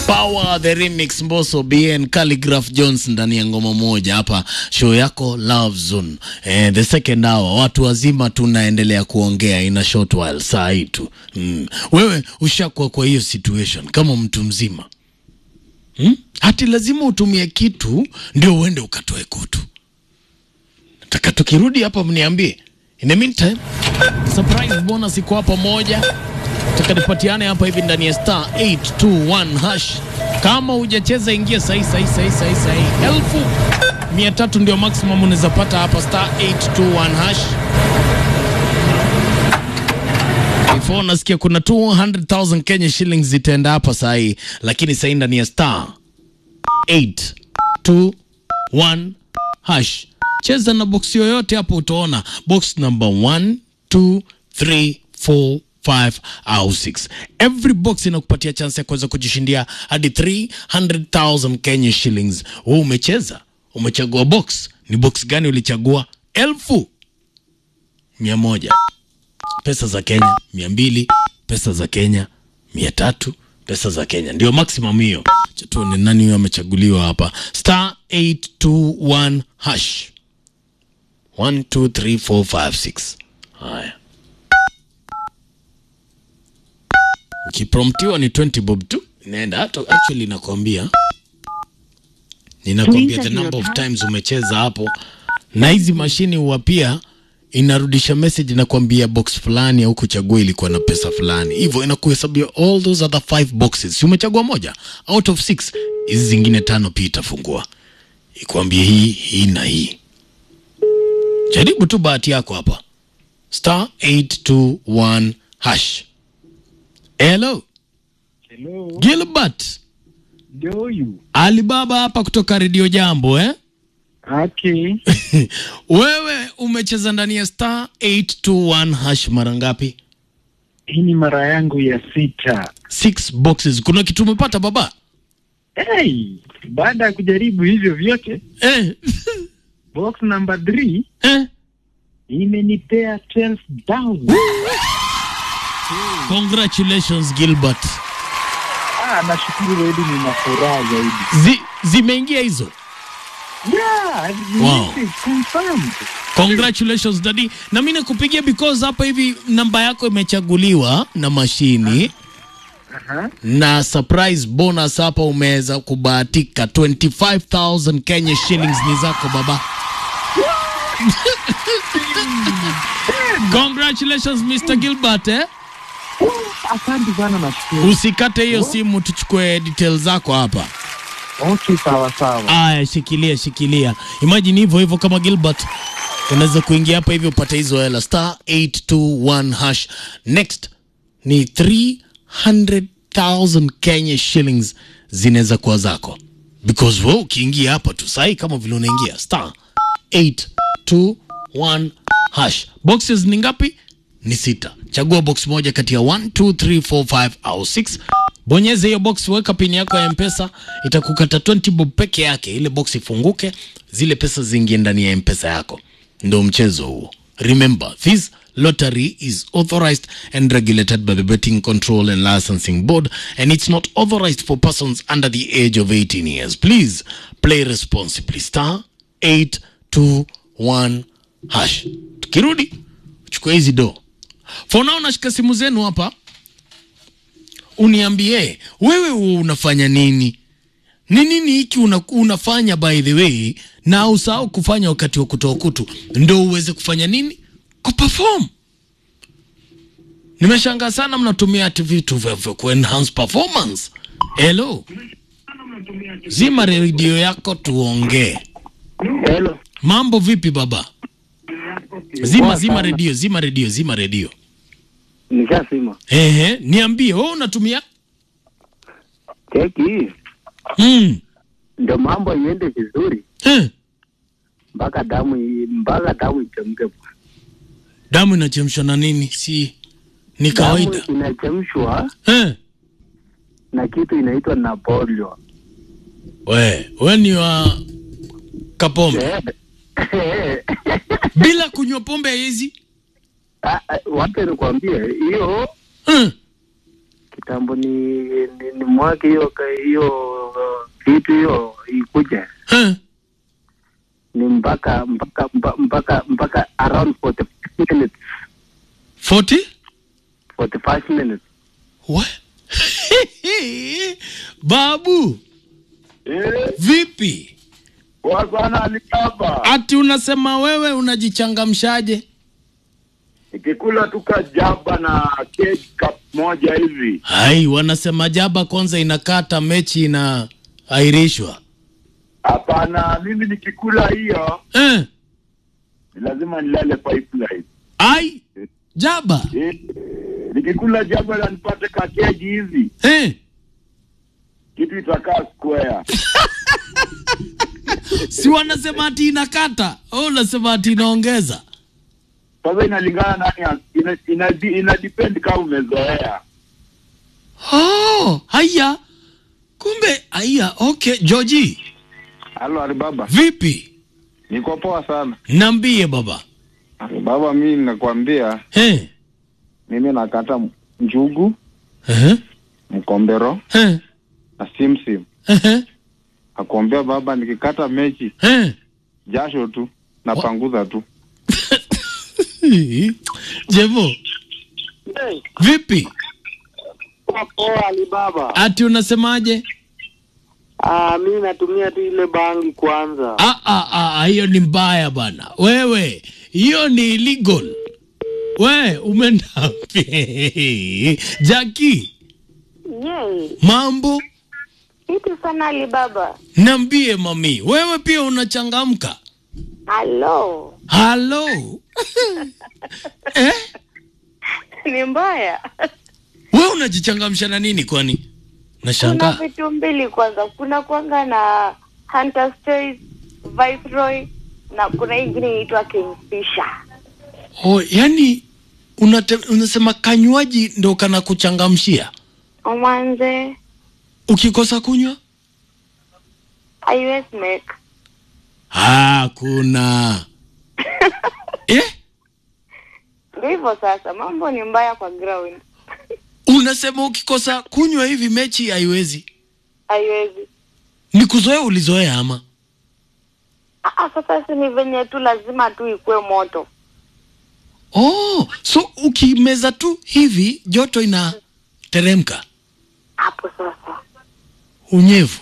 Power the remix Mbosso BN Calligraph Jones ndani ya ngoma moja hapa show yako Love Zone. Eh, the second hour watu wazima tunaendelea kuongea in a short while saa hii tu. Mm. Wewe ushakuwa kwa hiyo situation kama mtu mzima. Hmm? Hati lazima utumie kitu ndio uende ukatoe kutu. Nataka tukirudi hapa mniambie. In the meantime, surprise bonus iko hapa moja taka nipatiane hapa hivi ndani ya star 821 hash. Kama hujacheza ingia sahi sahi sahi sahi sahi, elfu mia tatu ndio maximum unaweza pata hapa star 821 hash. Before nasikia kuna 200,000 Kenya shillings zitaenda hapa sahi, lakini sahi ndani ya star 821 hash. Cheza na box yoyote hapo, utaona box number 1 2 3 4 5 au 6. Every box inakupatia chance ya kuweza kujishindia hadi 300,000 Kenya shillings. Wewe umecheza, umechagua box. Ni box gani ulichagua? Elfu mia moja pesa za Kenya, mia mbili pesa za Kenya, mia tatu pesa za Kenya, ndio maximum hiyo. Acha tuone nani huyo amechaguliwa hapa. Star 821 hash 1 2 3 4 5 6. Haya. ukipromptiwa ni 20 bob tu inaenda hata actually nakwambia ninakwambia the number of times umecheza hapo na hizi mashini huwa pia inarudisha message inakwambia box fulani au kuchagua ilikuwa na pesa fulani hivyo inakuhesabia all those other five boxes si umechagua moja out of six hizi zingine tano pia itafungua ikwambie hii hii na hii jaribu tu bahati yako hapa star 821 hash hello Hello, Gilbert ndio huyu. Alibaba hapa kutoka Redio Jambo eh? Okay. Wewe umecheza ndani ya star 821 hash mara ngapi? Hii ni mara yangu ya sita. Six boxes. Kuna kitu umepata baba? Hey, baada ya kujaribu hivyo vyote, Eh. box number 3 eh. imenipea 12,000. Congratulations Gilbert. Ah, nashukuru zaidi, nina furaha zaidi. Zi, zimeingia hizo. Yeah, Wow. this is confirmed. Congratulations daddy. Na mimi nakupigia because hapa hivi namba yako imechaguliwa na mashini Aha. na surprise bonus hapa umeweza kubahatika 25000 Kenya shillings ni zako baba. Congratulations Mr. Gilbert eh? Asante sana, nashukuru. Usikate hiyo simu tuchukue details zako hapa. Okay, sawa sawa. Aya, shikilia shikilia. Imagine hivyo hivyo kama Gilbert unaweza kuingia hapa hivi upate hizo hela star 821 hash. Next ni 300,000 Kenya shillings zinaweza kuwa zako because wewe ukiingia hapa tu sahi kama vile unaingia star 821 hash. Boxes ni ngapi? Ni sita. Chagua box moja kati ya 1 2 3 4 5 au 6. Bonyeza hiyo box, weka pini yako ya Mpesa, itakukata 20 bob peke yake. Ile box ifunguke, zile pesa ziingie ndani ya Mpesa yako. Ndio mchezo huo. Remember, this lottery is authorized and regulated by the Betting Control and Licensing Board and it's not authorized for persons under the age of 18 years. Please play responsibly. Star 821 hash. Tukirudi, chukua hizi do. For now nashika simu zenu hapa uniambie wewe unafanya nini ni nini hiki una, unafanya by the way na usahau kufanya wakati wa kutoa kutu ndo uweze kufanya nini kuperform nimeshangaa sana mnatumia ati vitu vya vya kuenhance performance hello zima redio yako tuongee Hello. mambo vipi baba zima zima redio zima redio zima redio Nishasema ehe niambie wewe unatumia keki hii mm. ndio mambo iende vizuri eh. mpaka damu i- mpaka damu ichemke. damu inachemshwa na nini si ni kawaida Damu inachemshwa eh. na kitu inaitwa Napoleon. we we ni wa kapombe Eh. bila kunywa pombe hizi Ah, ah, Wacha nikwambie hiyo eh. kitambo ni, ni, ni mwake hiyo ka- hiyo uh, kitu hiyo ikuja Eh, ni mpaka mpaka mpaka mpaka, mpaka around 45 minutes 40 45 minutes What? babu Eh, vipi poa sana Alibaba. ati unasema wewe unajichangamshaje Nikikula tu kajaba na cake cup moja hivi. hai wanasema jaba kwanza inakata mechi inaahirishwa Hapana, mimi nikikula hiyo eh, ni lazima nilale pipeline. ai jaba Eh, nikikula jaba na nipate kakeji hivi, eh. kitu itakaa square. si wanasema ati inakata au unasema ati inaongeza Sasa inalingana nani, ya- ina, ina, ina depend kama umezoea. oh, haya kumbe haya okay joji Halo Alibaba, vipi niko poa sana. nambie baba Alibaba, mimi nakwambia, eh. mimi nakata njugu, Eh. mkombero Eh. na simsim. Eh. Nakwambia baba, nikikata mechi Eh. jasho tu napanguza tu. jevo vipi poa Alibaba ati unasemaje ah mimi natumia tu ile bangi kwanza Ah, ah, ah, hiyo ni mbaya bana wewe hiyo ni illegal we umeenda jaki Yay, mambo kitu sana Alibaba. nambie mami wewe pia unachangamka Halo, halo eh? ni mbaya. we unajichangamsha na nini kwani Kuna nashangaa vitu mbili kwanza, kuna kwanga na Hunter's Choice, Viceroy na kuna ingine inaitwa Kingfisher. oh, yani unate, unasema kanywaji ndo kana kuchangamshia Mwanze ukikosa kunywa iOS make hakuna eh? ndio hivyo sasa, mambo ni mbaya kwa ground. unasema ukikosa kunywa hivi mechi haiwezi Haiwezi. ni kuzoea ulizoea ama Ah, ah, sasa si ni venye tu lazima tu ikue moto. oh, so ukimeza tu hivi joto inateremka Hapo sasa unyevu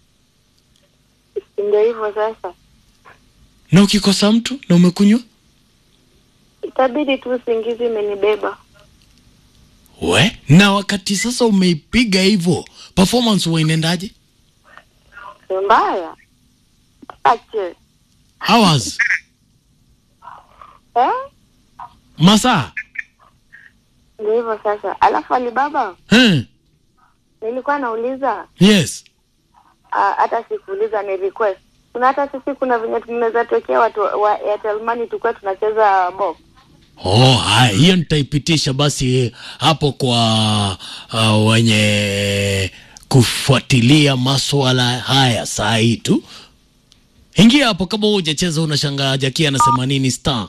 ndio hivyo sasa, na ukikosa mtu na umekunywa itabidi tu usingizi imenibeba. we na wakati sasa umeipiga hivyo performance huwa inaendaje Ni mbaya. Ache. hours Eh? masaa Ndio hivyo sasa. Alafu Alibaba, eh, nilikuwa nauliza yes ah, hata sikuuliza ni request. Kuna hata sisi kuna venye tunaweza tokea watu wa Airtel Money tukuwa tunacheza box. oh haya hiyo nitaipitisha basi hapo kwa uh, wenye kufuatilia maswala haya saa hii tu ingia hapo kama hujacheza unashangaa jakia anasema nini star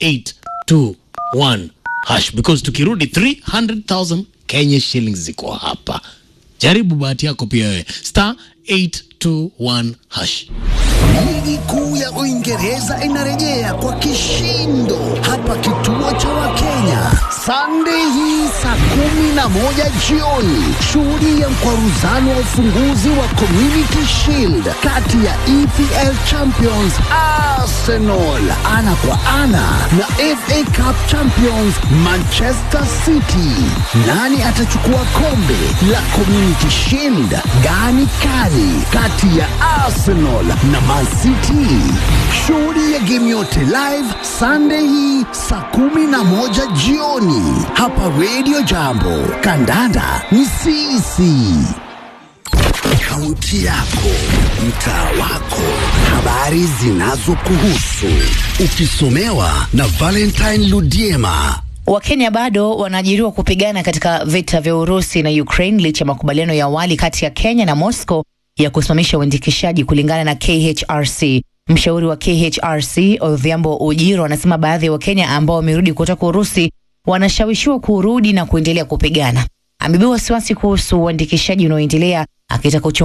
821 hash because tukirudi 300000 kenya shillings ziko hapa jaribu bahati yako pia wewe star 821 hash Ligi kuu ya Uingereza inarejea kwa kishindo hapa kituo cha Wakenya Sunday hii saa kumi na moja jioni. Shuhudia mkwaruzano wa ufunguzi wa Community Shield kati ya EPL Champions Arsenal ana kwa ana na FA Cup Champions Manchester City. Nani atachukua kombe la Community Shield? Gani kali kati ya Arsenal na Man City? Shuhudia game yote live Sunday hii saa kumi na moja jioni hapa Radio Jambo. Kandanda ni sisi. Kaunti yako, mtaa wako, habari zinazokuhusu, ukisomewa na Valentine Ludiema. Wakenya bado wanaajiriwa kupigana katika vita vya Urusi na Ukraine licha ya makubaliano ya awali kati ya Kenya na Moscow ya kusimamisha uandikishaji kulingana na KHRC. Mshauri wa KHRC Odhiambo Ujiro anasema baadhi ya Wakenya ambao wamerudi kutoka Urusi wanashawishiwa kurudi na kuendelea kupigana. amebeba wasiwasi kuhusu uandikishaji unaoendelea akitaka